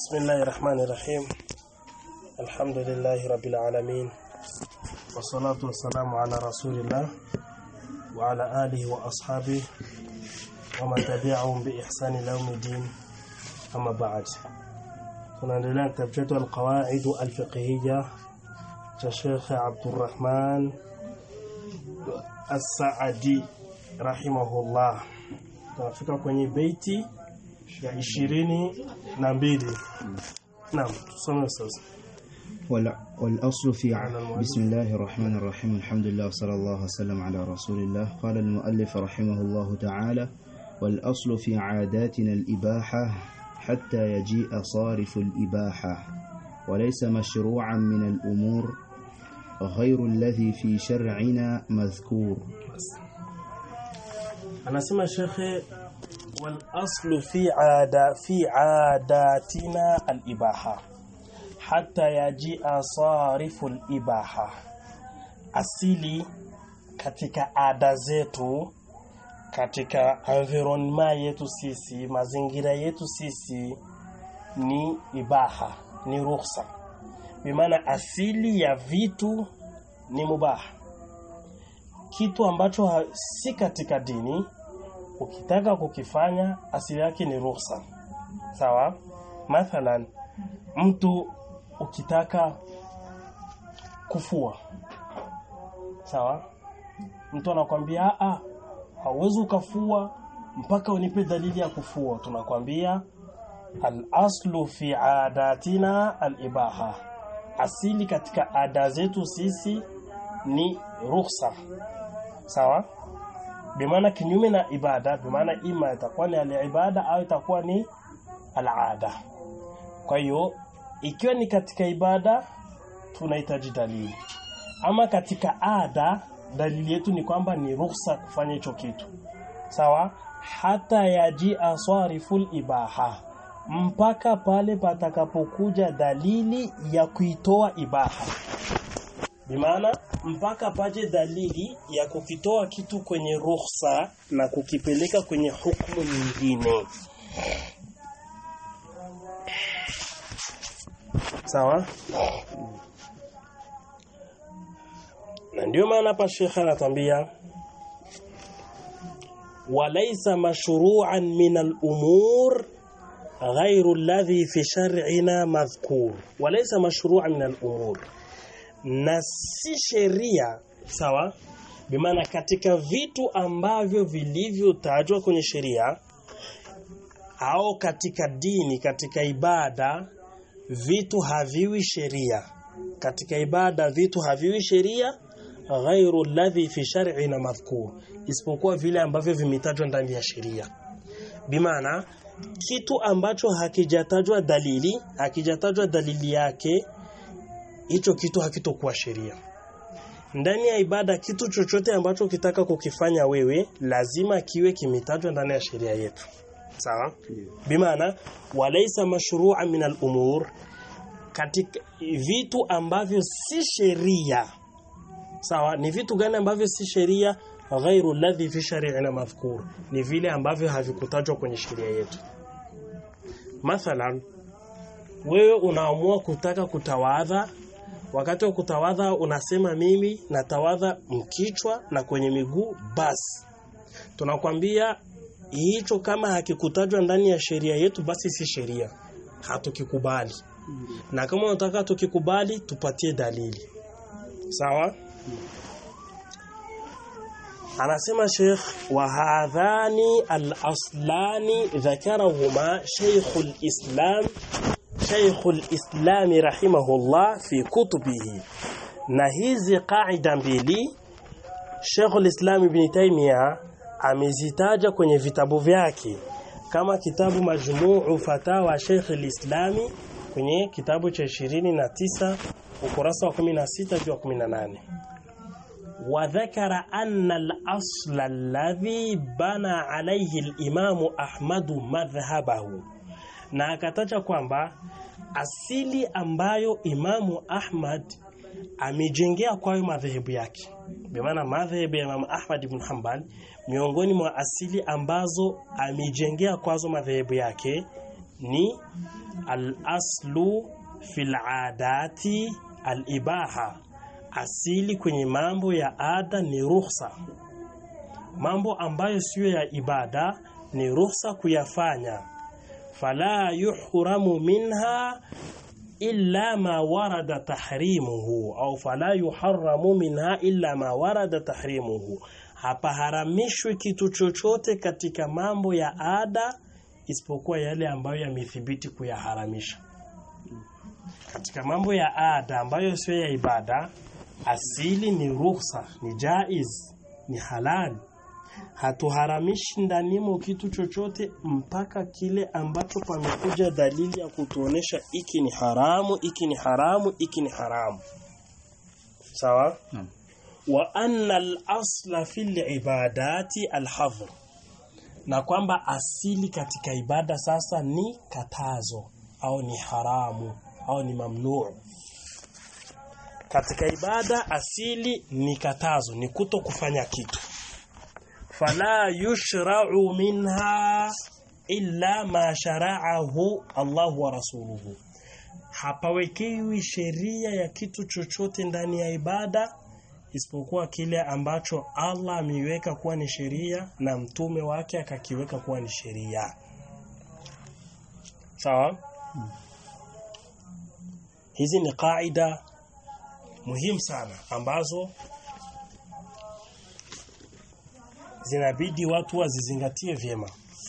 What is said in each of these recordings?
بسم الله الرحمن الرحيم الحمد لله رب العالمين والصلاة والسلام على رسول الله وعلى آله وأصحابه ومن تبعهم بإحسان يوم الدين أما بعد tunaendelea kitabu chetu alqawaid alfiqhiyya cha Sheikh Abdurrahman As-Saadi rahimahullah tunafika kwenye beiti ya ishirini na mbili naam tusome sasa وال- والأصل في على المؤلف. بسم الله الرحمن الرحيم الحمد لله وصلى الله وسلم على رسول الله قال المؤلف رحمه الله تعالى والأصل في عاداتنا الإباحة حتى يجيء صارف الإباحة وليس مشروعا من الأمور غير الذي في شرعنا مذكور anasema shekhe wal aslu fi ada fi adatina al ibaha hatta yajia sarifu al ibaha asili katika ada zetu katika environment yetu sisi mazingira yetu sisi ni ibaha ni ruhusa bimaana asili ya vitu ni mubaha kitu ambacho ha, si katika dini ukitaka kukifanya asili yake ni ruhusa sawa mathalan mtu ukitaka kufua sawa mtu anakwambia a hauwezi ukafua mpaka unipe dalili ya kufua tunakwambia al-aslu fi adatina al-ibaha asili katika ada zetu sisi ni ruhusa sawa bimaana kinyume na ibada bimaana ima itakuwa ni al-ibada au itakuwa ni al-ada kwa hiyo ikiwa ni katika ibada tunahitaji dalili ama katika ada dalili yetu ni kwamba ni ruhusa kufanya hicho kitu sawa hata yaji aswariful ibaha mpaka pale patakapokuja dalili ya kuitoa ibaha bimaana mpaka paje dalili ya kukitoa kitu kwenye ruhusa na kukipeleka kwenye hukumu nyingine sawa na ndio maana hapa shekha anatambia walaysa mashru'an min al-umur غير الذي في شرعنا مذكور وليس مشروعا من الأمور na si sheria sawa bimaana katika vitu ambavyo vilivyotajwa kwenye sheria au katika dini katika ibada vitu haviwi sheria katika ibada vitu haviwi sheria ghairu alladhi fi shar'ina madhkur isipokuwa vile ambavyo vimetajwa ndani ya sheria bimaana kitu ambacho hakijatajwa dalili hakijatajwa dalili yake hicho kitu hakitokuwa sheria ndani ya ibada kitu chochote ambacho ukitaka kukifanya wewe lazima kiwe kimetajwa ndani ya sheria yetu sawa bimaana walaysa mashru'an min al-umur katika vitu ambavyo si sheria sawa ni vitu gani ambavyo si sheria ghairu alladhi fi shari'ina madhkur ni vile ambavyo havikutajwa kwenye sheria yetu mathalan wewe unaamua kutaka kutawadha wakati wa kutawadha unasema mimi natawadha mkichwa na kwenye miguu basi tunakwambia hicho kama hakikutajwa ndani ya sheria yetu basi si sheria hatukikubali na kama unataka tukikubali tupatie dalili sawa anasema Sheikh wa hadhani al-aslani dhakarahuma Sheikhul Islam Sheikhul Islam rahimahullah fi kutubihi na hizi qaida mbili Sheikhul Islam Ibn Taymiyyah amezitaja kwenye vitabu vyake kama kitabu Majmuu Fatawa Sheikh al-Islami kwenye kitabu cha 29 ukurasa wa 16 hadi wa 18 وذكر أن الأصل الذي بنى عليه الإمام أحمد مذهبه na akataja kwamba asili ambayo Imamu Ahmad amejengea kwayo madhehebu yake bimaana madhehebu ya Imamu Ahmad ibn Hanbal miongoni mwa asili ambazo amejengea kwazo madhehebu yake ni al-aslu fil adati al-ibaha asili kwenye mambo ya ada ni ruhusa mambo ambayo siyo ya ibada ni ruhusa kuyafanya fala yuhramu minha illa ma warada tahrimuhu au fala yuharramu minha illa ma warada tahrimuhu hapaharamishwi kitu chochote katika mambo ya ada isipokuwa yale ambayo yamethibiti kuyaharamisha katika mambo ya ada ambayo sio ya ibada asili ni ruhusa ni jaiz ni halali hatuharamishi ndanimo kitu chochote mpaka kile ambacho pamekuja dalili ya kutuonesha iki ni haramu iki ni haramu iki ni haramu sawa Naam. wa anna al-asla fil ibadati al-hadhr na kwamba asili katika ibada sasa ni katazo au ni haramu au ni mamnuu katika ibada asili ni katazo ni kuto kufanya kitu fala yushra'u minha illa ma shara'ahu Allah wa rasuluhu hapawekewi sheria ya kitu chochote ndani ya ibada isipokuwa kile ambacho Allah ameiweka kuwa ni sheria na mtume wake akakiweka kuwa ni sheria sawa hizi ni kaida muhimu sana ambazo zinabidi watu wazizingatie vyema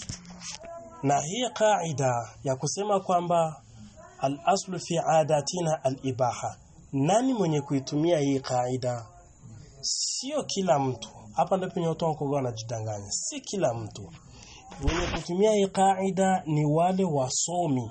na hii kaida ya kusema kwamba al-aslu fi adatina al-ibaha nani mwenye kuitumia hii kaida sio kila mtu hapa ndipo penye watu wako wanajidanganya si kila mtu wenye kutumia hii kaida ni wale wasomi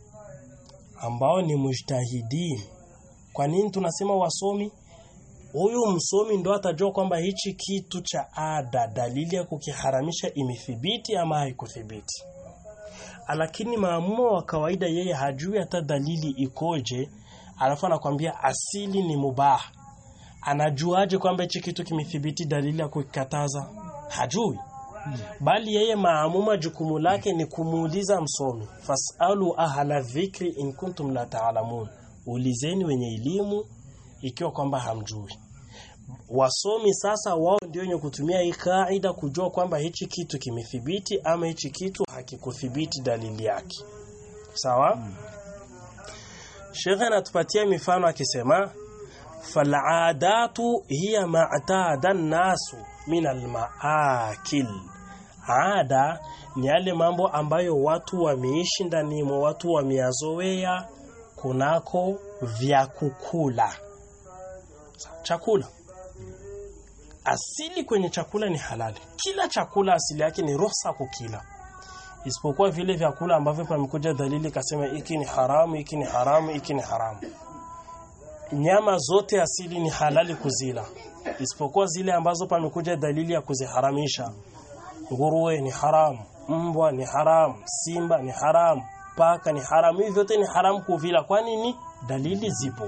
ambao ni mujtahidin kwa nini tunasema wasomi huyu msomi ndo atajua kwamba hichi kitu cha ada dalili ya kukiharamisha imethibiti ama haikuthibiti lakini maamumo wa kawaida yeye hajui hata dalili ikoje alafu anakwambia asili ni mubah anajuaje kwamba hichi kitu kimethibiti dalili ya kukataza hajui bali yeye maamuma jukumu lake ni kumuuliza msomi fasalu ahla dhikri in kuntum la taalamun ulizeni wenye elimu ikiwa kwamba hamjui wasomi sasa wao ndio wenye kutumia hii kaida kujua kwamba hichi kitu kimethibiti ama hichi kitu hakikuthibiti dalili yake sawa Sheikh anatupatia mifano akisema fal'adatu hiya ma'tada an-nasu min al-ma'akil ada ni yale mambo ambayo watu wameishi ndani mwa watu wameyazoea kunako vya kukula chakula asili kwenye chakula ni halali kila chakula asili yake ni ruhusa kukila isipokuwa vile vyakula ambavyo pamekuja dalili kasema hiki ni haramu hiki ni haramu hiki ni haramu nyama zote asili ni halali kuzila isipokuwa zile ambazo pamekuja dalili ya kuziharamisha nguruwe ni haramu mbwa ni haramu simba ni haramu paka ni haramu hivi vyote ni haramu kuvila kwa nini dalili zipo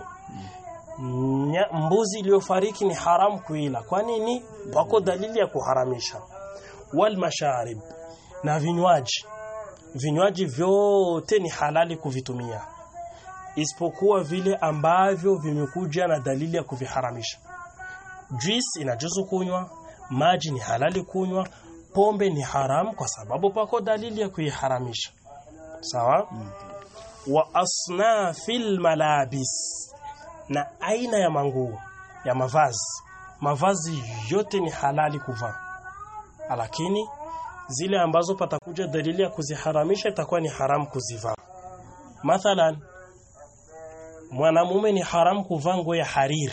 Nya, mbuzi iliyofariki ni haramu kuila kwa nini wako dalili ya kuharamisha wal masharib na vinywaji vinywaji vyote ni halali kuvitumia isipokuwa vile ambavyo vimekuja na dalili ya kuviharamisha juice inajuzu kunywa maji ni halali kunywa pombe ni haramu kwa sababu pako dalili ya kuiharamisha sawa mm. wa asnafil malabis na aina ya manguo ya mavazi mavazi yote ni halali kuvaa lakini zile ambazo patakuja dalili ya kuziharamisha itakuwa ni haramu kuzivaa mathalan mwanamume ni haramu kuvaa nguo ya hariri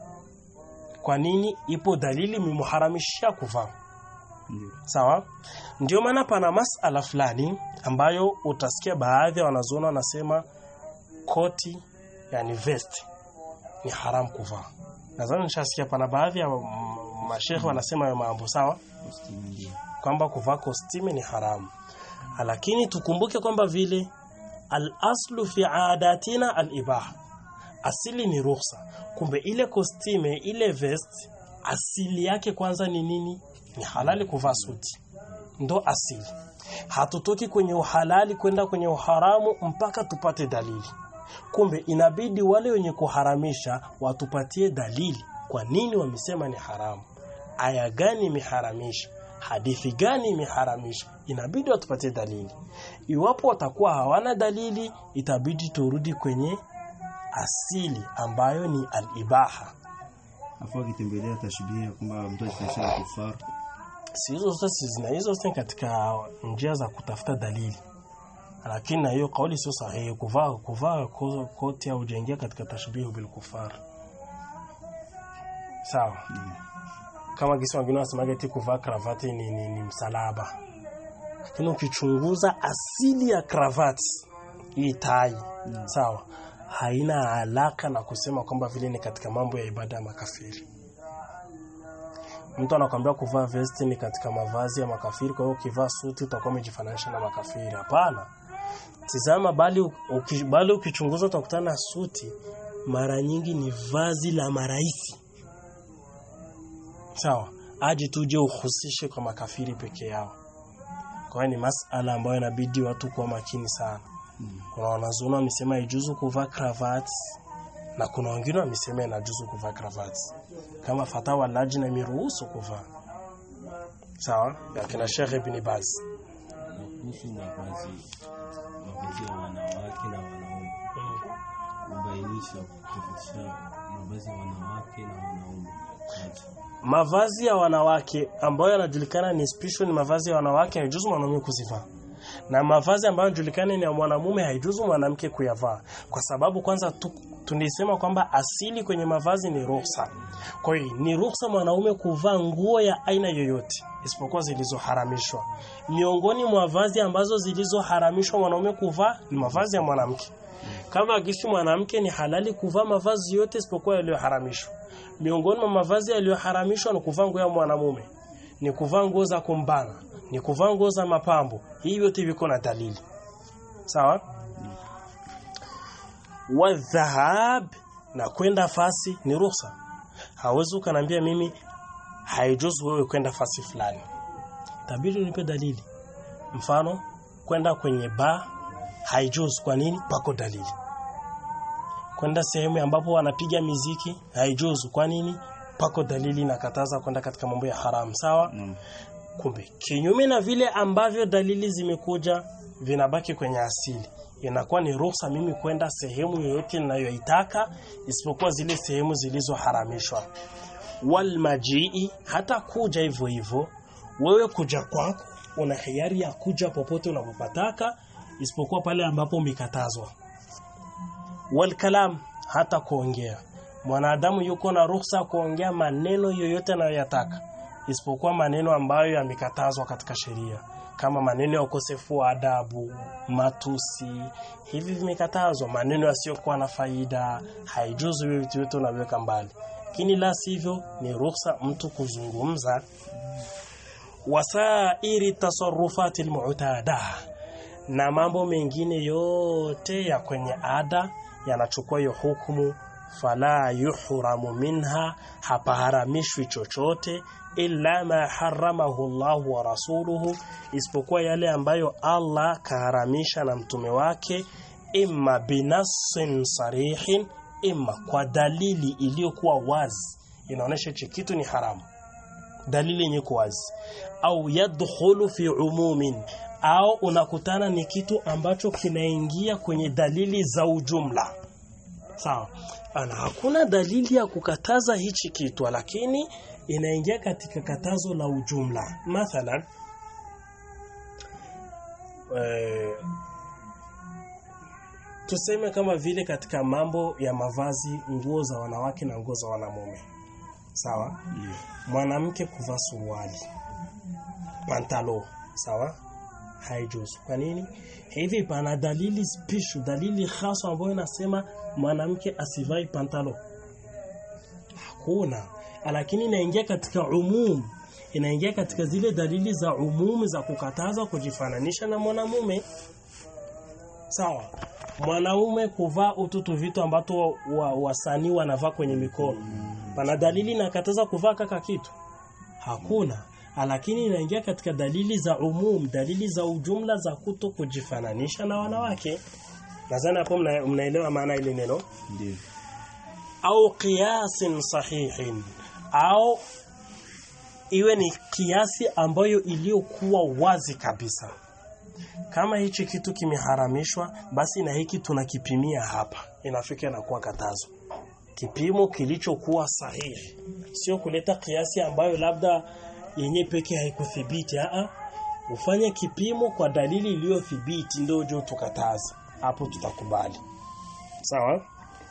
kwa nini ipo dalili imemuharamishia kuvaa sawa ndio maana pana masala fulani ambayo utasikia baadhi ya wanazuoni wanasema koti yani vest ni haramu kuvaa nadhani nishasikia pana baadhi ya mashehe wanasema hayo mambo sawa kwamba kuvaa kostime ni haramu lakini tukumbuke kwamba vile al-aslu fi adatina al-ibaha asili ni ruhusa kumbe ile kostime ile vest asili yake kwanza ni nini ni halali kuvaa suti ndo asili hatutoki kwenye uhalali kwenda kwenye uharamu mpaka tupate dalili kumbe inabidi wale wenye kuharamisha watupatie dalili kwa nini wamesema ni haramu aya gani imeharamisha hadithi gani imeharamisha inabidi watupatie dalili iwapo watakuwa hawana dalili itabidi turudi kwenye asili ambayo ni al-ibaha afu akitembelea tashbih kwamba mtu akifanya kufar si hizo zote si zina hizo zote katika njia za kutafuta dalili lakini na hiyo kauli sio sahihi kuvaa kuvaa ko- koti au jengia katika tashbihu bil kufar sawa kama kisi wengine wanasemaga eti kuvaa kravati ni, ni, ni msalaba lakini ukichunguza asili ya kravati hii tai sawa haina alaka na kusema kwamba vile ni katika mambo ya ibada ya makafiri mtu anakwambia kuvaa vesti ni katika mavazi ya makafiri kwa hiyo ukivaa suti utakuwa umejifananisha na makafiri hapana tizama bali uki, bali ukichunguza utakutana na suti mara nyingi ni vazi la maraisi sawa aje tuje uhusishe kwa makafiri peke yao kwa hiyo ni masala ambayo inabidi watu kuwa makini sana kuna wanazuoni wamesema ijuzu kuvaa kravati na kuna wengine wamesema inajuzu kuvaa kravati kama fatawa lajna imeruhusu kuvaa sawa ya kina Sheikh Ibn Baz na kuhusu mavazi mavazi ya wanawake na wanaume kubainisha kutofautisha mavazi ya wanawake na wanaume Aje. mavazi ya wanawake ambayo yanajulikana ni special ni mavazi ya wanawake haijuzu mwanaume kuzivaa na mavazi ambayo yanajulikana ni ya mwanamume haijuzu mwanamke kuyavaa kwa sababu kwanza tu, tunisema kwamba asili kwenye mavazi ni ruhusa kwa hiyo ni ruhusa mwanaume kuvaa nguo ya aina yoyote isipokuwa zilizoharamishwa miongoni mwa vazi ambazo zilizoharamishwa mwanaume kuvaa ni mavazi ya mwanamke kama gisi mwanamke ni halali kuvaa mavazi yote isipokuwa yaliyoharamishwa miongoni mwa mavazi yaliyoharamishwa ni kuvaa nguo ya mwanamume ni kuvaa nguo za kumbana ni kuvaa nguo za mapambo hii yote viko na dalili sawa wa dhahab na kwenda fasi ni ruhusa hawezi ukaniambia mimi haijuzu wewe kwenda fasi fulani tabidi unipe dalili mfano kwenda kwenye bar haijuzu kwa nini pako dalili kwenda sehemu ambapo wanapiga miziki haijuzu kwa nini pako dalili nakataza kwenda katika mambo ya haramu sawa Naam. kumbe kinyume na vile ambavyo dalili zimekuja vinabaki kwenye asili inakuwa ni ruhusa mimi kwenda sehemu yoyote ninayoitaka isipokuwa zile sehemu zilizoharamishwa wal majii hata kuja hivyo hivyo wewe kuja kwako una hiari ya kuja popote unapopataka isipokuwa pale ambapo umekatazwa wal kalam hata kuongea mwanadamu yuko na ruhusa kuongea maneno yoyote anayoyataka isipokuwa maneno ambayo yamekatazwa katika sheria kama maneno ya ukosefu wa adabu, matusi, hivi vimekatazwa. Maneno yasiyokuwa na faida haijuzu, hivi vitu vyote unaweka mbali, lakini la sivyo ni ruhusa mtu kuzungumza. Wasairi tasarufati almu'tada, na mambo mengine yote ya kwenye ada yanachukua hiyo hukumu fala yuhramu minha, hapaharamishwi chochote illa ma haramahu Allah wa rasuluhu, isipokuwa yale ambayo Allah kaharamisha na mtume wake, imma binassin sarihin, imma kwa dalili iliyokuwa wazi inaonyesha hichi kitu ni haramu, dalili yenye wazi, au yadkhulu fi umumin, au unakutana ni kitu ambacho kinaingia kwenye dalili za ujumla sawa ana hakuna dalili ya kukataza hichi kitu lakini inaingia katika katazo la ujumla mathalan eh, tuseme kama vile katika mambo ya mavazi nguo za wanawake na nguo za wanamume sawa Ndio. mwanamke kuvaa suruali pantalo sawa haijuzu kwa nini hivi pana dalili spishu dalili hasa ambayo inasema mwanamke asivai pantalo hakuna lakini inaingia katika umum inaingia katika zile dalili za umumu za kukataza kujifananisha na mwanamume sawa mwanaume kuvaa ututu vitu ambato wasanii wa, wasanii wanavaa kwenye mikono pana dalili inakataza kuvaa kaka kitu hakuna lakini inaingia katika dalili za umum dalili za ujumla za kuto kujifananisha na wanawake nadhani hapo mna, mnaelewa maana ile neno ndio au qiyasin sahihin au iwe ni kiasi ambayo iliyokuwa wazi kabisa kama hichi kitu kimeharamishwa basi na hiki tunakipimia hapa inafika inakuwa katazo kipimo kilichokuwa sahihi sio kuleta kiasi ambayo labda yenye pekee haikuthibiti a ufanye kipimo kwa dalili iliyothibiti ndio uje tukataza hapo tutakubali sawa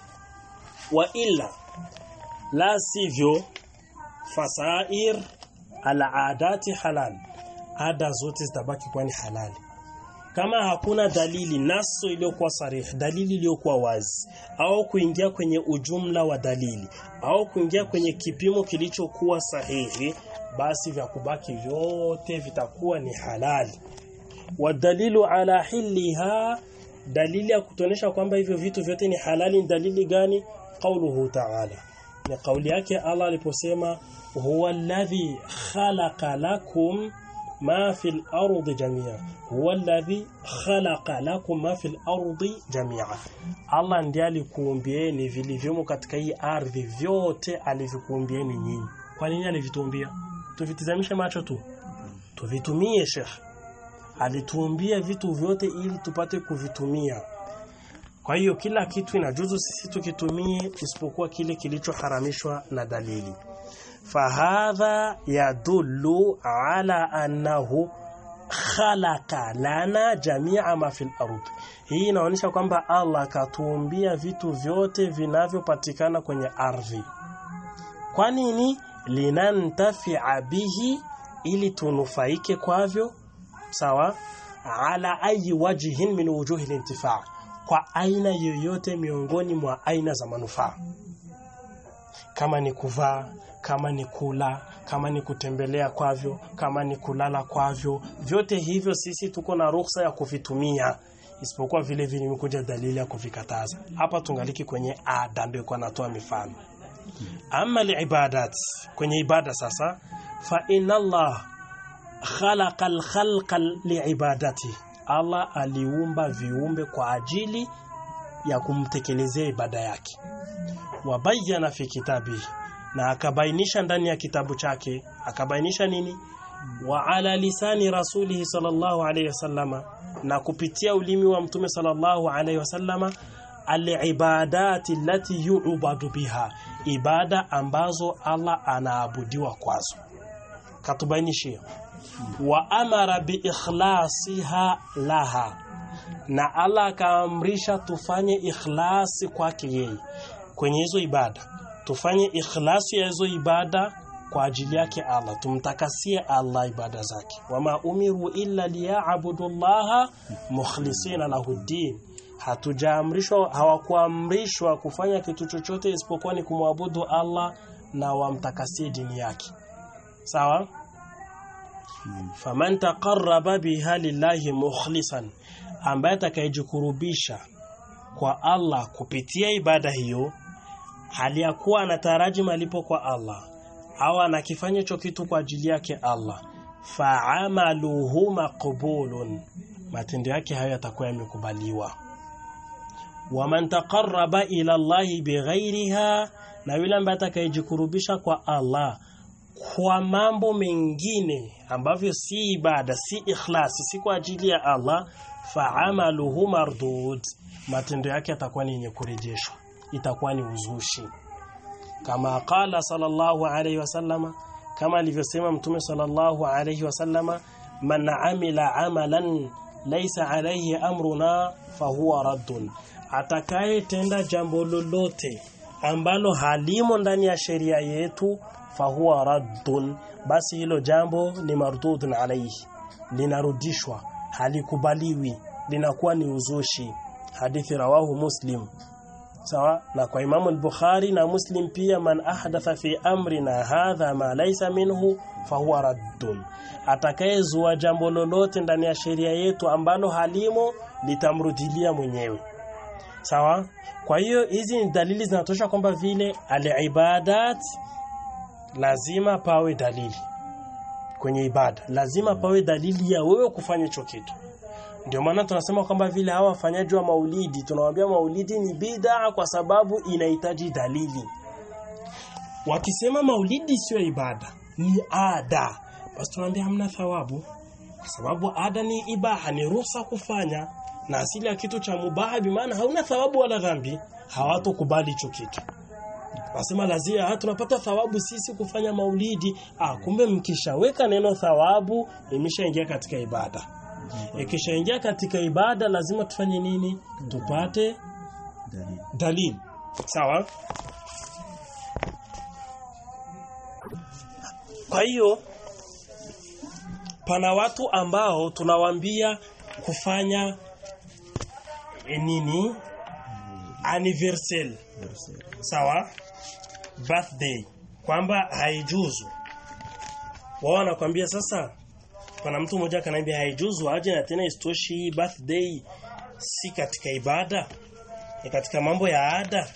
wa illa la sivyo fasair alaadati halal ada zote zitabaki kuwa ni halali kama hakuna dalili naso iliyokuwa sarih dalili iliyokuwa wazi au kuingia kwenye ujumla wa dalili au kuingia kwenye kipimo kilichokuwa sahihi basi vya kubaki vyote vitakuwa ni halali wadalilu ala hiliha dalili ya kutonesha kwamba hivyo vitu vyote ni halali ni dalili gani qauluhu ta'ala ni kauli yake Allah aliposema huwa alladhi khalaqa lakum ma fil ardi jamia huwa alladhi khalaqa lakum ma fil ardi jamia Allah ndiye alikuumbieni vilivyomo katika hii ardhi vyote alivyokuumbieni nyinyi kwa nini alivituumbia tuvitizamishe macho tu tuvitumie Sheikh alituumbia vitu vyote ili tupate kuvitumia kwa hiyo kila kitu inajuzu sisi tukitumie isipokuwa kile kilichoharamishwa na dalili fahadha yadullu ala annahu khalaqa lana jamia ma fil ard hii inaonyesha kwamba Allah katuumbia vitu vyote vinavyopatikana kwenye ardhi kwa nini linantafi'a bihi ili tunufaike kwavyo sawa ala ayi wajhin min wujuhi lintifa kwa aina yoyote miongoni mwa aina za manufaa kama ni kuvaa kama ni kula kama ni kutembelea kwavyo kama ni kulala kwavyo vyote hivyo sisi tuko na ruhusa ya kuvitumia isipokuwa vile vile imekuja dalili ya kuvikataza hapa tungaliki kwenye ada ndio kwa natoa mifano ama liibadat kwenye ibada sasa fa inna Allah khalaqa al-khalqa liibadati Allah aliumba viumbe kwa ajili ya kumtekelezea ibada yake wabayana fi kitabi na akabainisha ndani ya kitabu chake akabainisha nini wa ala lisani rasulihi sallallahu alayhi wasallama na kupitia ulimi wa mtume sallallahu alayhi wasallama alibadati allati yu'badu biha ibada ambazo Allah anaabudiwa kwazo katubainishia wa amara bi ikhlasiha laha na Allah akaamrisha tufanye ikhlasi kwake yeye kwenye hizo ibada tufanye ikhlasi ya hizo ibada kwa ajili yake Allah tumtakasie Allah ibada zake wama umiru illa liya'budullaha mukhlisina lahu din hatujaamrishwa hawakuamrishwa kufanya kitu chochote isipokuwa ni kumwabudu Allah na wamtakasie dini yake sawa faman taqarraba biha lillahi mukhlisan ambaye atakayejikurubisha kwa Allah kupitia ibada hiyo hali ya kuwa anataraji malipo kwa Allah au anakifanya hicho kitu kwa ajili yake Allah fa'amaluhu maqbulun matendo yake hayo yatakuwa yamekubaliwa waman taqarraba ila Allah bighairiha na yule ambaye atakayejikurubisha kwa Allah kwa mambo mengine ambavyo si ibada si ikhlasi si kwa ajili ya Allah fa'amaluhu mardud matendo yake yatakuwa ni yenye kurejeshwa itakuwa ni uzushi kama qala sallallahu alayhi wasallama kama alivyosema mtume sallallahu alayhi wasallama man amila amalan laysa alayhi amruna fahuwa raddun atakayetenda jambo lolote ambalo halimo ndani ya sheria yetu fahuwa raddun basi hilo jambo ni mardudun alayhi linarudishwa halikubaliwi linakuwa ni uzushi hadithi rawahu muslim sawa na kwa imamu al-bukhari na muslim pia man ahdatha fi amrina hadha ma laysa minhu fahuwa raddun atakayezua jambo lolote ndani ya sheria yetu ambalo halimo litamrudilia mwenyewe sawa kwa hiyo hizi ni dalili zinatosha kwamba vile al-ibadat lazima pawe dalili kwenye ibada lazima pawe dalili ya wewe kufanya hicho kitu ndio maana tunasema kwamba vile hawa wafanyaji wa maulidi tunawaambia maulidi ni bid'a kwa sababu inahitaji dalili wakisema maulidi sio ibada ni ada basi tunaambia hamna thawabu kwa sababu ada ni ibaha ni ruhusa kufanya na asili ya kitu cha mubaha bimaana hauna thawabu wala dhambi hawatokubali hicho kitu Wasema lazima tunapata thawabu sisi kufanya maulidi. Ah, kumbe mkishaweka neno thawabu imeshaingia katika ibada. Ikishaingia katika ibada lazima tufanye nini? Tupate dalili dalili. Sawa? Kwa hiyo pana watu ambao tunawaambia kufanya eh, nini? Anniversary. Sawa? Birthday. Kwamba haijuzu. Wao wanakuambia sasa pana mtu mmoja akaniambia haijuzu aje na tena istoshi hii birthday si katika ibada ni katika mambo ya ada.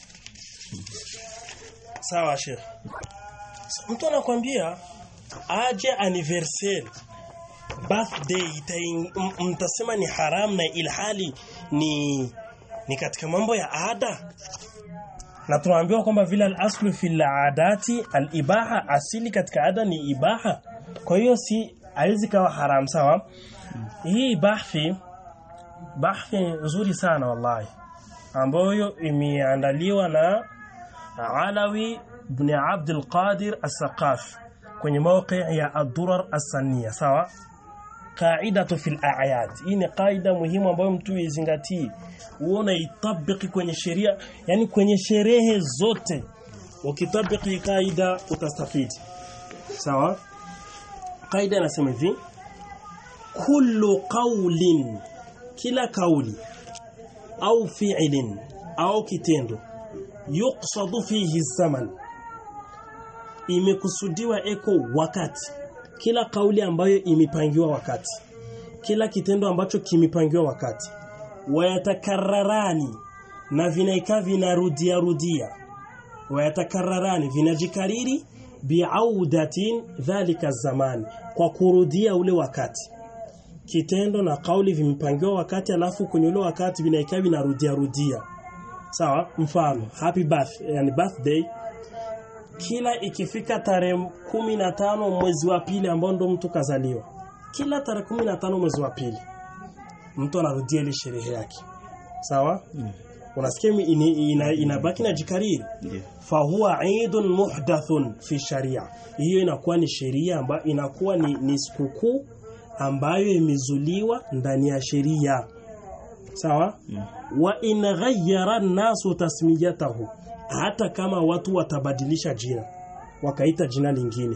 Sawa Sheikh. Mtu anakuambia aje anniversary birthday itain- m- mtasema ni haram na ilhali ni ni katika mambo ya ada na tunaambiwa kwamba vile al-aslu fil adati al-ibaha asili katika ada ni ibaha kwa hiyo si haizi kawa haram sawa hii bahthi bahthi nzuri sana wallahi ambayo imeandaliwa na Alawi ibn Abd al-Qadir as-Saqaf kwenye mawqi ya ad-Durar as-Sanniya sawa qaidatu fil a'yad hii ni kaida muhimu ambayo mtu izingatie uone itabiki kwenye sheria yani kwenye sherehe zote ukitabiki kaida utastafidi sawa kaida inasema hivi kullu qawlin kila kauli au fi'lin au kitendo yuqsadu fihi zaman imekusudiwa eko wakati kila kauli ambayo imepangiwa wakati kila kitendo ambacho kimepangiwa wakati wayatakararani na vinaikaa vinarudia rudia wayatakararani vinajikariri biaudatin dhalika zamani kwa kurudia ule wakati kitendo na kauli vimepangiwa wakati alafu kwenye ule wakati vinaikaa vinarudia rudia sawa mfano happy birthday yani birthday kila ikifika tarehe kumi na tano mwezi wa pili ambao ndo mtu kazaliwa kila tarehe kumi na tano mwezi wa pili mtu anarudia ile sherehe yake sawa Mm. unasikia ina, ina, inabaki na jikariri ndio fahuwa eidun muhdathun fi sharia hiyo inakuwa ni sheria ambayo inakuwa ni, ni sikukuu ambayo imezuliwa ndani ya sheria sawa Mm. wa in ghayyara nasu tasmiyatahu hata kama watu watabadilisha jina wakaita jina lingine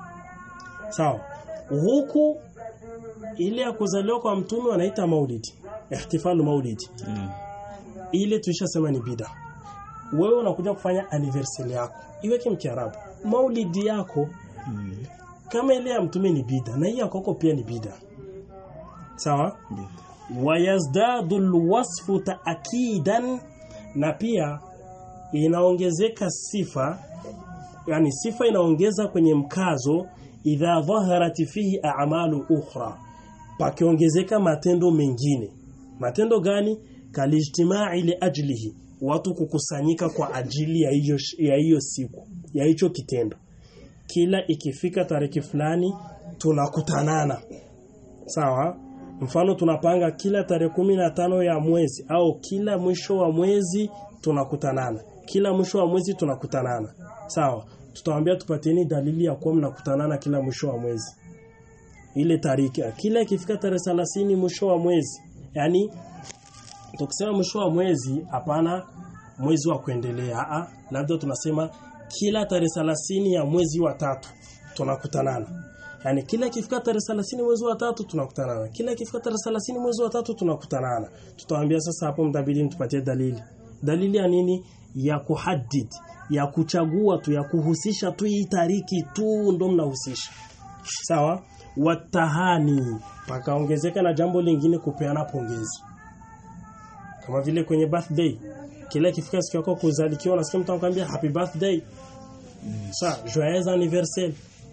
sawa huku ile ya kuzaliwa kwa mtume wanaita maulidi ihtifalu maulidi Mm. ile tulishasema ni bida wewe unakuja kufanya anniversary yako iweke mkiarabu maulidi yako Mm. kama ile ya mtume ni bida na hii ya kwako pia ni bida sawa ndio wayazdadu alwasfu taakidan na pia inaongezeka sifa yani sifa inaongeza kwenye mkazo idha dhaharat fihi a'malu ukhra pakiongezeka matendo mengine matendo gani kalijtimai li ajlihi watu kukusanyika kwa ajili ya hiyo ya hiyo siku ya hicho kitendo kila ikifika tarehe fulani tunakutanana sawa mfano tunapanga kila tarehe kumi na tano ya mwezi au kila mwisho wa mwezi tunakutanana kila mwisho wa mwezi tunakutanana sawa tutawaambia tupatieni dalili ya kuwa mnakutanana kila mwisho wa mwezi ile tariki kila ikifika tarehe 30 mwisho wa mwezi yani tukisema mwisho wa mwezi hapana mwezi wa kuendelea a labda tunasema kila tarehe 30 ya mwezi wa tatu tunakutanana yani kila ikifika tarehe 30 mwezi wa tatu tunakutanana kila ikifika tarehe 30 mwezi wa tatu tunakutanana tutawaambia sasa hapo mtabidi mtupatie dalili dalili ya nini ya kuhaddid ya kuchagua tu ya kuhusisha tu hii tariki tu ndo mnahusisha sawa watahani pakaongezeka na jambo lingine kupeana pongezi kama vile kwenye birthday kila ikifika siku yako kuzalikiwa unasikia mtu anakuambia happy birthday sa joyeux anniversaire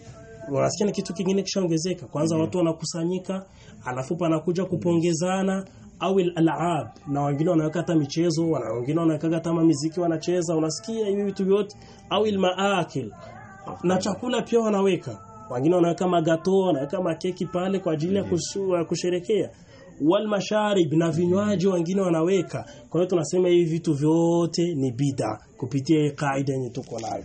unasikia ni kitu kingine kishaongezeka kwanza watu wanakusanyika alafu panakuja kupongezana au al'ab na wengine wanaweka hata michezo wana wengine wanaweka hata muziki wanacheza unasikia hivi vitu vyote au al-maakil na chakula pia wanaweka wengine wanaweka magato wanaweka makeki pale kwa ajili ya kusu- ya kusherekea wal masharib na vinywaji wengine wanaweka kwa hiyo tunasema hivi vitu vyote ni bida kupitia hii kaida yenye tuko nayo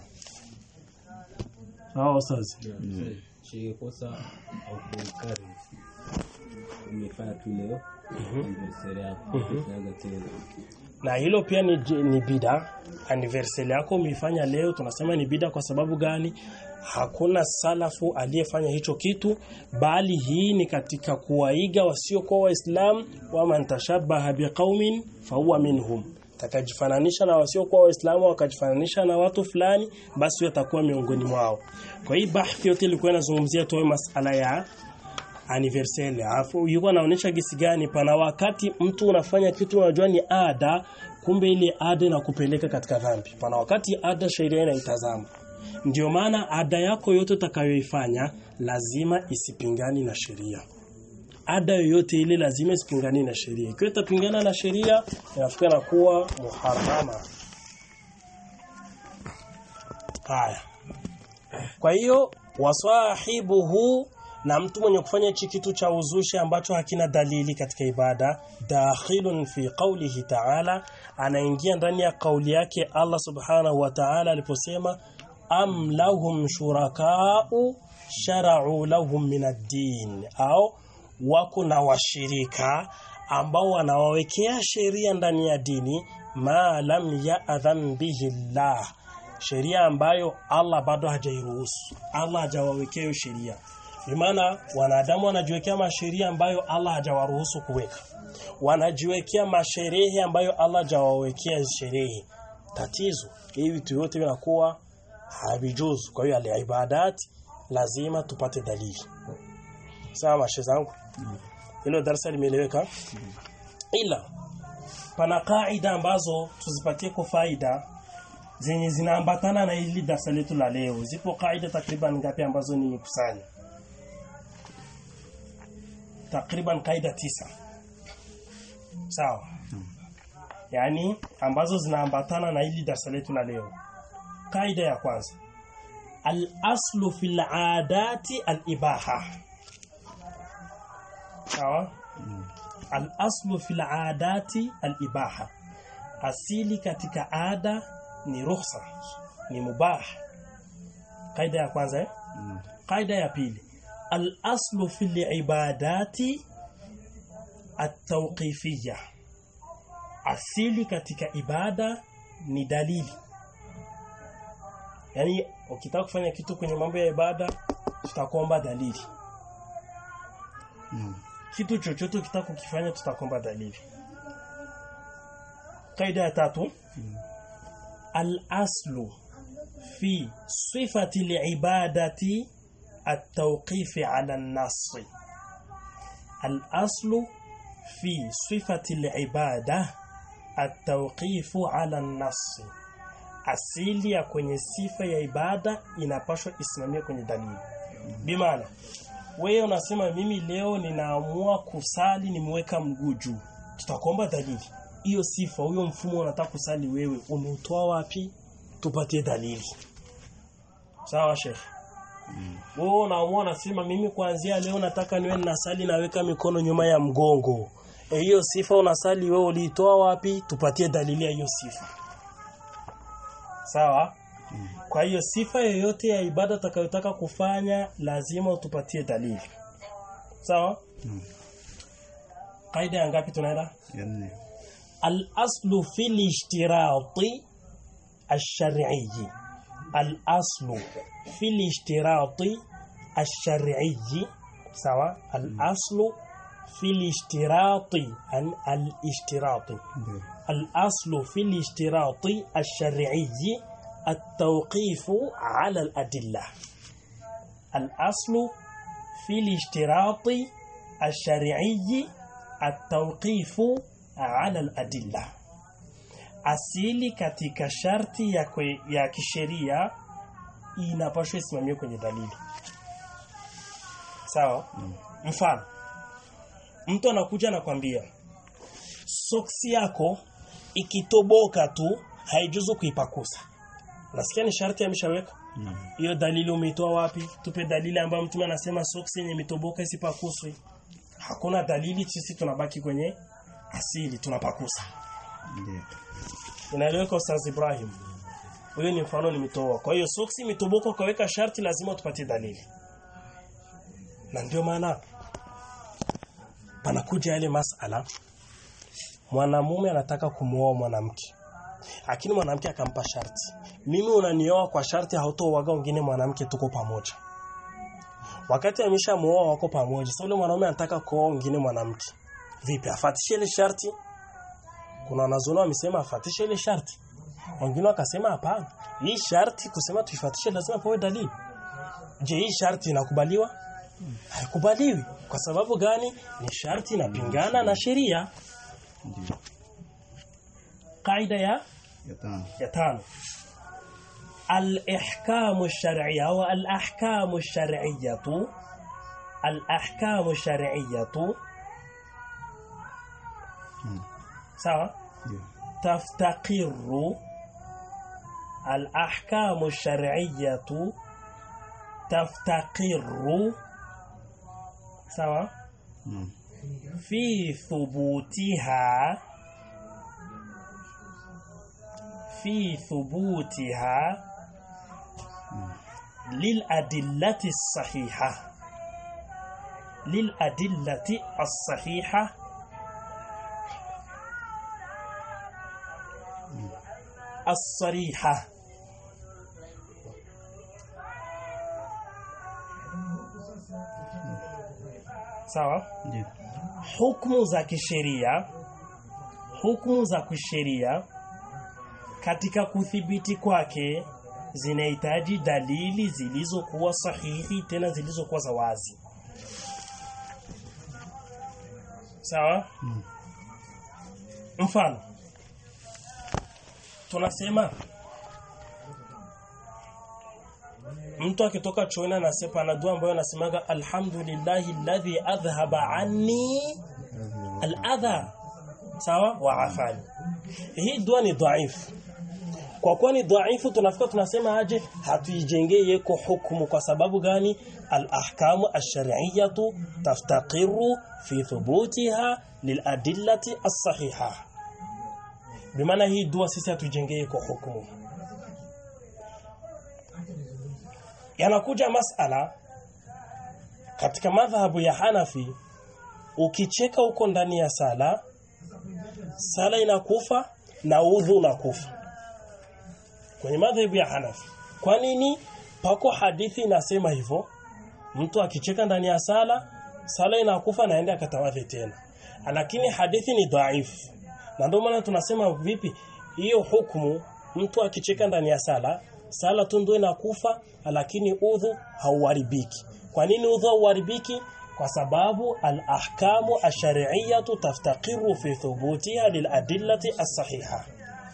sawa sasa Shike kosa au kuikari umefanya tu leo anniversary yako unaga tena na hilo pia ni, ni bida anniversary yako umeifanya leo tunasema ni bida kwa sababu gani hakuna salafu aliyefanya hicho kitu bali hii ni katika kuwaiga wasiokuwa waislamu wa man tashabbaha biqaumin fahuwa minhum takajifananisha na wasiokuwa waislamu wakajifananisha na watu fulani basi huyo atakuwa miongoni mwao kwa hii bahthi yote ilikuwa inazungumzia tu masala ya anniversary alafu yuko anaonyesha gisi gani pana wakati mtu unafanya kitu unajua ni ada kumbe ile ada inakupeleka katika dhambi pana wakati ada sheria inaitazama ndio maana ada yako yote utakayoifanya lazima isipingani na sheria ada yoyote ile lazima isipingani na sheria ikiwa itapingana na sheria inafika na kuwa muharrama haya kwa hiyo wasahibuhu na mtu mwenye kufanya hichi kitu cha uzushi ambacho hakina dalili katika ibada dakhilun fi qawlihi ta'ala anaingia ndani ya kauli yake Allah subhanahu wa ta'ala aliposema am lahum shuraka'u shara'u lahum min ad-din au wako na washirika ambao wanawawekea sheria ndani ya dini ma lam ya'dhan bihi Allah sheria ambayo Allah bado hajairuhusu Allah hajawawekea hiyo sheria maana wanadamu wanajiwekea masheria ambayo Allah hajawaruhusu kuweka wanajiwekea masherehe ambayo Allah hajawawekea sherehe tatizo hivi vitu vyote vinakuwa havijuzu kwa hiyo ale ibadat lazima tupate dalili sawa mashe zangu hilo darasa limeeleweka ila pana kaida ambazo tuzipatie kwa faida zenye zinaambatana na hili darasa letu la leo zipo kaida takriban ngapi ambazo nimekusanya takriban kaida tisa sawa yani ambazo zinaambatana na hili darasa letu la leo kaida ya kwanza al-aslu fil adati al-ibaha sawa al-aslu fil adati al-ibaha asili katika ada ni ruhusa ni mubah kaida ya kwanza eh? kaida ya pili al-aslu fil ibadati at-tawqifiyya asili katika ibada ni dalili yani ukitaka kufanya kitu kwenye mambo ya ibada tutakuomba dalili kitu chochote ukitaka kukifanya tutakuomba dalili kaida ya tatu al-aslu fi sifati al-ibadati at-tawqif 'ala an-nass al-aslu fi sifati al-ibada at-tawqif 'ala an-nass asili ya kwenye sifa ya ibada inapaswa isimamie kwenye dalili bimaana wewe unasema mimi leo ninaamua kusali nimeweka mguu juu tutakuomba dalili hiyo sifa huyo mfumo unataka kusali wewe umeutoa wapi tupatie dalili sawa sheikh wewe unaamua unasema mimi kuanzia leo nataka niwe ninasali naweka mikono nyuma ya mgongo e hiyo sifa unasali wewe uliitoa wapi tupatie dalili ya hiyo sifa sawa kwa hiyo sifa yoyote ya ibada utakayotaka kufanya lazima utupatie dalili sawa kaida ya ngapi tunaenda يعني الأصل في الاشتراط الشرعي الأصل في الاشتراط الشرعي سواء الأصل في الاشتراط عن الاشتراط الأصل في الاشتراط الشرعي التوقيف على الأدلة الأصل في الاشتراط الشرعي التوقيف على الأدلة asili katika sharti ya, kwe, ya kisheria inapaswa isimamiwe kwenye dalili sawa mfano mtu anakuja anakwambia soksi yako ikitoboka tu haijuzu kuipakusa nasikia ni sharti ameshaweka Naam. hiyo dalili umeitoa wapi tupe dalili ambayo mtume anasema soksi yenye imetoboka isipakuswe hakuna dalili sisi tunabaki kwenye asili tunapakusa Ndio. inaeleweka Ustaz Ibrahim huyo ni mfano nimetoa kwa hiyo soksi imetoboka ukaweka sharti lazima tupatie dalili na ndio maana panakuja yale masala mwanamume anataka kumuoa mwanamke lakini mwanamke akampa sharti mimi unanioa kwa sharti hautoaga wengine mwanamke tuko pamoja wakati ameshamuoa wako pamoja sasa yule mwanaume anataka kuoa wengine mwanamke vipi afatishe ile sharti kuna wanazuoni wamesema afatishe ile sharti wengine wakasema hapana hii sharti kusema tuifatishe lazima pawe dalili je hii sharti inakubaliwa haikubaliwi kwa sababu gani ni sharti inapingana na sheria Ndio. kaida ya Ya tano. ya tano الإحكام الشرعية أو الأحكام الشرعية الأحكام الشرعية Mm. sawa Ndio. تفتقر الأحكام الشرعية تفتقر سوا Naam. في ثبوتها في ثبوتها للأدلة الصحيحة للأدلة الصحيحة الصريحة sawa Ndio. hukumu za kisheria hukumu za kisheria katika kuthibiti kwake zinahitaji dalili zilizokuwa sahihi tena zilizokuwa za wazi sawa Mm. mfano tunasema mtu akitoka chooni anasema ana dua ambayo anasemaga alhamdulillahi alladhi adhhaba anni al-adha sawa wa afani hii dua ni dhaifu kwa kuwa ni dhaifu tunafika tunasema aje hatuijengee yeko hukumu kwa sababu gani al-ahkamu ash-shar'iyyatu taftaqiru fi thubutiha lil-adillati as-sahiha bimaana hii dua sisi hatuijengee yeko hukumu yanakuja masala katika madhhabu ya Hanafi ukicheka huko ndani ya sala sala inakufa na udhu unakufa kwenye madhhabu ya Hanafi kwa nini pako hadithi inasema hivyo mtu akicheka ndani ya sala sala inakufa na aende akatawadhi tena lakini hadithi ni dhaifu na ndio maana tunasema vipi hiyo hukumu mtu akicheka ndani ya sala sala tu ndio inakufa lakini udhu hauharibiki kwa nini udhu hauharibiki kwa sababu al-ahkamu ash-shar'iyyatu taftaqiru fi thubutiha lil-adillati as-sahiha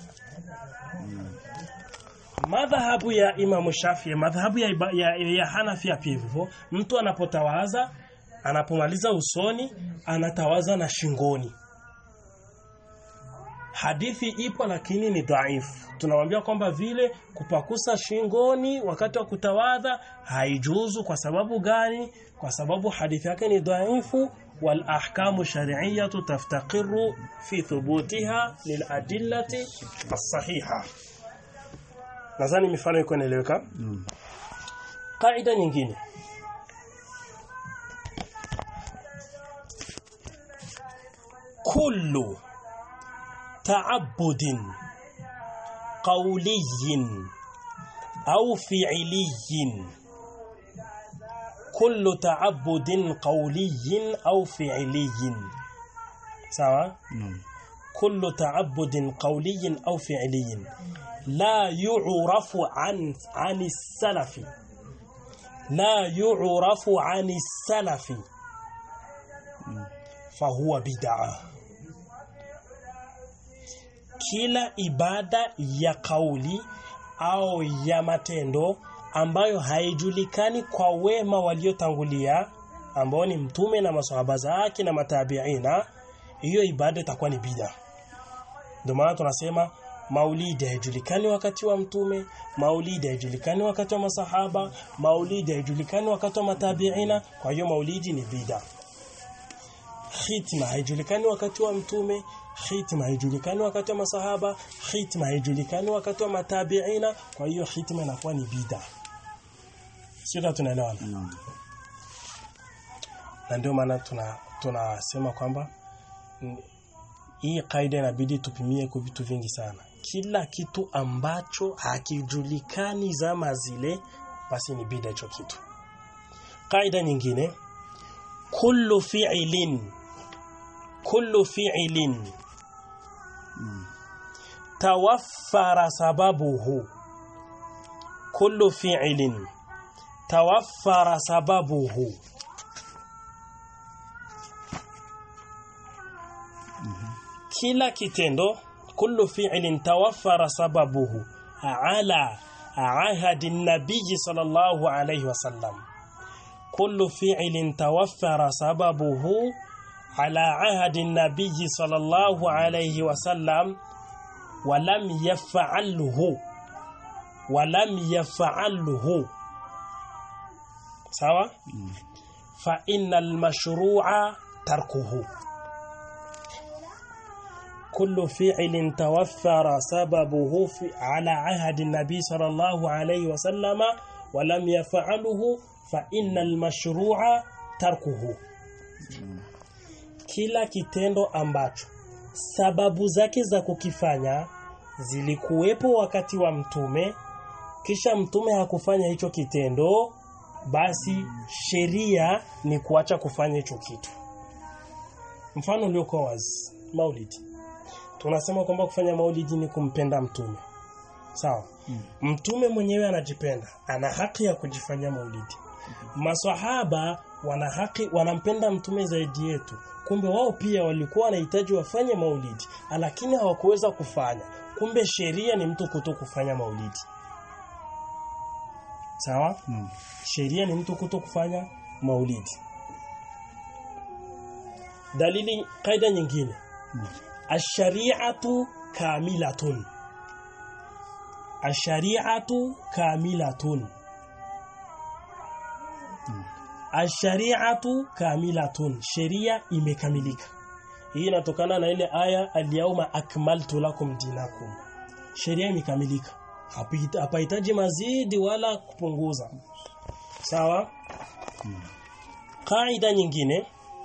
madhahabu ya Imam Shafi madhahabu ya, iba- ya, ya Hanafi pia hivyo mtu anapotawaza anapomaliza usoni anatawaza na shingoni hadithi ipo lakini ni dhaifu tunamwambia kwamba vile kupakusa shingoni wakati wa kutawadha haijuzu kwa sababu gani kwa sababu hadithi yake ni dhaifu wal ahkamu shar'iyyatu taftaqiru fi thubutiha lil adillati as-sahiha nadhani mifano iko inaeleweka Naam. Kaida nyingine kullu ta'abbudin qawliyin au fi'liyin kullu ta'abbudin qawliyin au fi'liyin sawa Naam. كل تعبد قولي أو فعلي لا يعرف عن عن السلف لا يعرف عن السلف فهو بدعة kila ibada ya kauli au ya matendo ambayo haijulikani kwa wema waliotangulia ambao ni mtume na maswahaba zake na matabiina hiyo ibada itakuwa ni bid'a ndio maana tunasema maulidi haijulikani wakati wa mtume maulidi haijulikani wakati wa masahaba maulidi haijulikani wakati wa matabiina kwa hiyo maulidi ni bid'a khitma haijulikani wakati wa mtume khitma haijulikani wakati wa masahaba khitma haijulikani wakati wa matabiina kwa hiyo khitma inakuwa ni bid'a sio tunaelewana Naam. na ndio maana tuna tunasema kwamba mm, hii kaida inabidi tupimie kwa vitu vingi sana kila kitu ambacho hakijulikani zama zile basi ni bida hicho kitu kaida nyingine kullu fi'lin kullu fi'lin tawaffara sababuhu kullu fi'lin tawaffara sababuhu kila kitendo kullu fi'lin tawaffara sababuhu ala ahadi nabii sallallahu alayhi wasallam kullu fi'lin tawaffara sababuhu ala ahadi nabii sallallahu alayhi wasallam ولم يفعله ولم يفعله sawa fa innal mashru'a tarkuhu كل فعل توفر سببه في على عهد النبي صلى الله عليه وسلم ولم يفعله فإن المشروع تركه kila kitendo ambacho sababu zake za kukifanya zilikuwepo wakati wa mtume kisha mtume hakufanya hicho kitendo basi sheria ni kuacha kufanya hicho kitu mfano uliokuwa wazi maulidi tunasema kwamba kufanya maulidi ni kumpenda mtume sawa mtume mwenyewe anajipenda ana haki ya kujifanyia maulidi maswahaba wana haki wanampenda mtume zaidi yetu kumbe wao pia walikuwa wanahitaji wafanye maulidi lakini hawakuweza kufanya kumbe sheria ni mtu kuto kufanya maulidi sawa Naam. sheria ni mtu kuto kufanya maulidi dalili kaida nyingine ashari'atu kamilatun ashari'atu kamilatun ashari'atu kamilatun sheria imekamilika hii inatokana na ile aya al-yawma akmaltu lakum dinakum sheria imekamilika Hapahita- hapahitaji mazidi wala kupunguza sawa kaida nyingine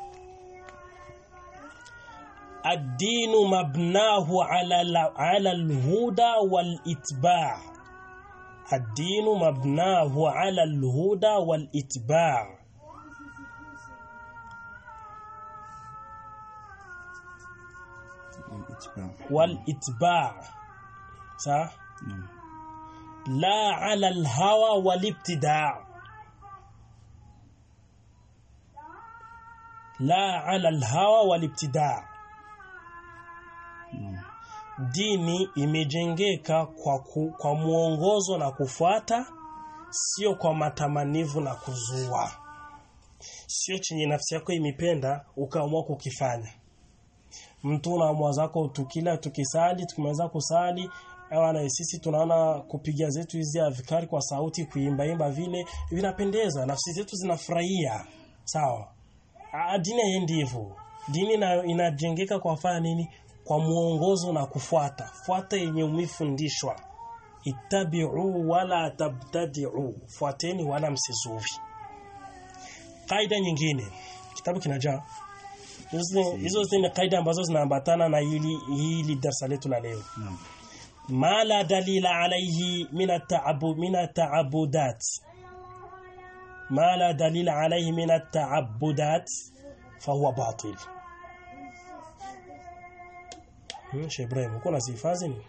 الدين مبناه على ال- على الهدى والاتباع الدين مبناه على الهدى والاتباع الاتباع والاتباع صح نعم لا على الهوى والابتداع لا على الهوى والابتداع نعم dini imejengeka kwa, ku, kwa muongozo na kufuata sio kwa matamanivu na kuzua sio chenye nafsi yako imependa ukaamua kukifanya mtu unaamua zako tukila tukisali tukimaliza kusali ewa na sisi tunaona kupiga zetu hizi avikari kwa sauti kuimba imba vile vinapendeza nafsi zetu zinafurahia sawa Ah, dini haiendi hivyo dini ina, inajengeka kwa fanya nini kwa muongozo na kufuata fuata yenye umefundishwa ittabi'u wala tabtadi'u fuateni wala msizuvi kaida nyingine kitabu kinajaa hizo hizo zile kaida ambazo zinaambatana na hili hili darasa letu la leo نعم ma la dalila alayhi min at-ta'abbud min at-ta'abbudat ma la dalila alayhi min at-ta'abbudat fahuwa batil hmm, Sheikh Ibrahim uko nasifazi ni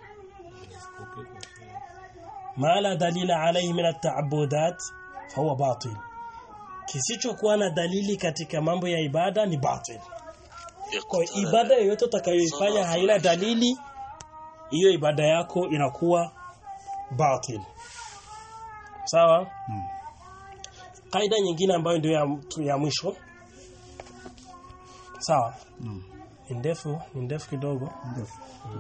ma la dalila alayhi min at-ta'abbudat fahuwa batil kisichokuwa na dalili katika mambo ya ibada ni batil kwa hiyo ibada yoyote utakayoifanya haina dalili hiyo ibada yako inakuwa batil sawa نعم kaida nyingine ambayo ndio ya, ya mwisho sawa Naam. ni ndefu ni ndefu kidogo Ndefu.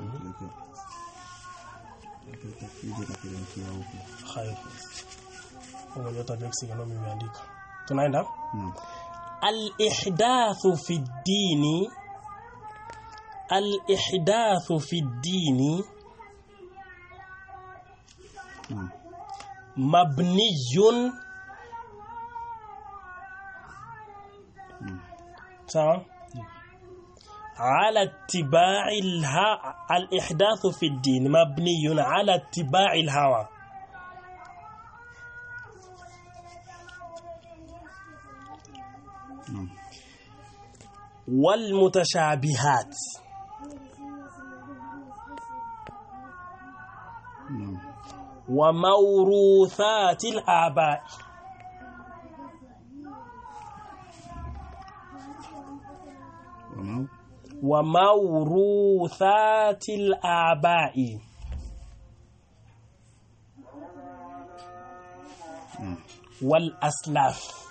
Peleka. Ije kapelekea huko. khair mwenye utajeksi kama nimeandika tunaenda Naam. al-ihdathu fi ad-dini al-ihdathu fi ad-dini Naam. mabniyun sawa على اتباع الها الإحداث في الدين مبني على اتباع الهوى Naam. والمتشابهات Naam. وموروثات الآباء Wanao? وموروثات الآباء Naam. والأسلاف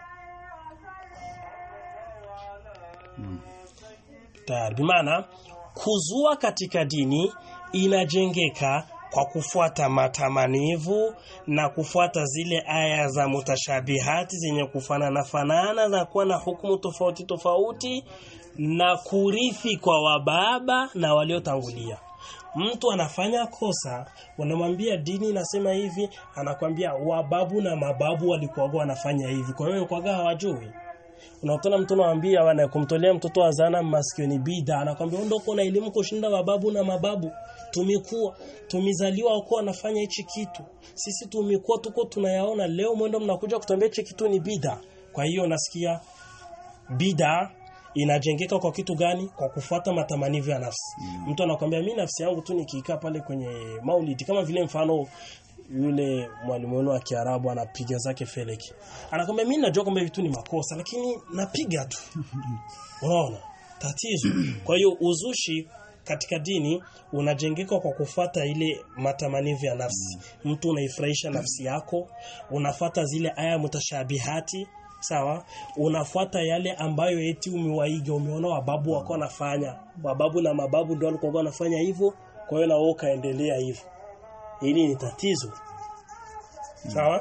Naam. tayari bimaana kuzua katika dini inajengeka kwa kufuata matamanivu na kufuata zile aya za mutashabihati zenye kufanana fanana za kuwa na hukumu tofauti tofauti na kurithi kwa wababa na waliotangulia mtu anafanya kosa wanamwambia dini inasema hivi anakwambia wababu na mababu walikuwa wanafanya hivi kwa hiyo kwa hawajui unakutana mtu anamwambia wana kumtolea mtoto azana maskini bida anakwambia ondoko na elimu kushinda mababu na mababu tumekuwa tumizaliwa wako wanafanya hichi kitu sisi tumekuwa tuko tunayaona leo mwendo mnakuja kutuambia hichi kitu ni bida kwa hiyo nasikia bida inajengeka kwa kitu gani kwa kufuata matamanivu ya nafsi mtu anakwambia mimi nafsi yangu tu nikikaa pale kwenye maulidi kama vile mfano yule mwalimu wenu wa Kiarabu anapiga zake feleki. Anakwambia mimi najua kwamba vitu ni makosa lakini napiga tu. Unaona? Tatizo. Kwa hiyo uzushi katika dini unajengeka kwa kufuata ile matamanivu ya nafsi. Mtu unaifurahisha nafsi yako, unafata zile aya mutashabihati, sawa? Unafuata yale ambayo eti umewaiga, umeona wababu wako wanafanya. Wababu na mababu ndio walikuwa wanafanya hivyo, kwa hiyo na wewe kaendelea hivyo. Hili ni tatizo. Sawa?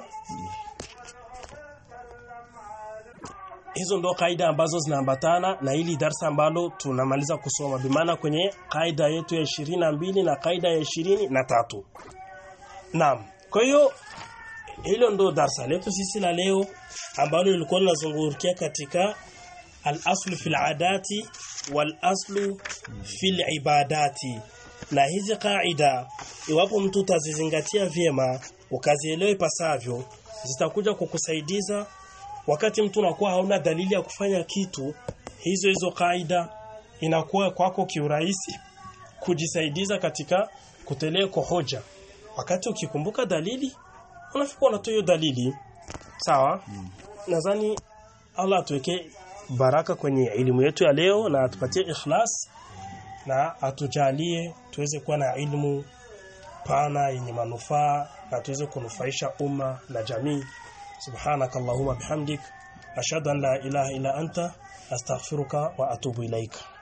Hizo ndo kaida ambazo zinaambatana na hili darsa ambalo tunamaliza kusoma. Bimaana kwenye kaida yetu ya ishirini na mbili na kaida ya ishirini na tatu. Naam. Kwa hiyo hilo ndo darsa letu sisi la leo ambalo lilikuwa linazungukia katika al-aslu fil adati wal aslu fil ibadati na hizi kaida iwapo mtu utazizingatia vyema ukazielewa ipasavyo zitakuja kukusaidiza wakati mtu unakuwa hauna dalili ya kufanya kitu hizo hizo kaida inakuwa kwako kiurahisi kujisaidiza katika kuteleko hoja wakati ukikumbuka dalili unafikwa unatoa hiyo dalili sawa nadhani Allah atuweke baraka kwenye elimu yetu ya leo na atupatie ikhlas na atujalie tuweze kuwa na ilmu pana yenye manufaa na tuweze kunufaisha umma na jamii subhanakallahumma bihamdik ashhadu an la ilaha illa anta astaghfiruka wa atubu ilaika